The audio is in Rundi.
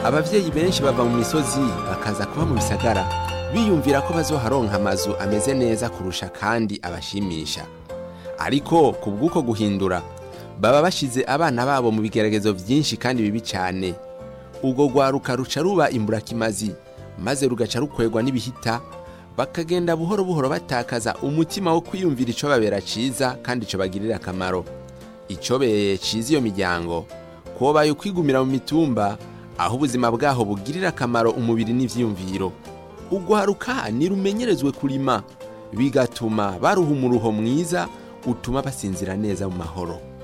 abavyeyi benshi bava mu misozi bakaza kuba mu bisagara biyumvira ko bazoharonka amazu ameze neza kurusha kandi abashimisha ariko ku bw'uko guhindura baba bashize abana babo mu bigeragezo byinshi kandi bibi cyane ubwo rwaruka ruca ruba imburakimazi maze rugaca rukwegwa n'ibihita bakagenda buhoro buhoro batakaza umutima wo kwiyumvira ico babera ciza kandi ico bagirira akamaro icobereye ciza iyo miryango kobaye ukwigumira mu mitumba aho ubuzima bwaho bugirira akamaro umubiri n'ivyiyumviro ugwaruka nirumenyerezwe kurima bigatuma baruha umuruho mwiza utuma basinzira neza mu mahoro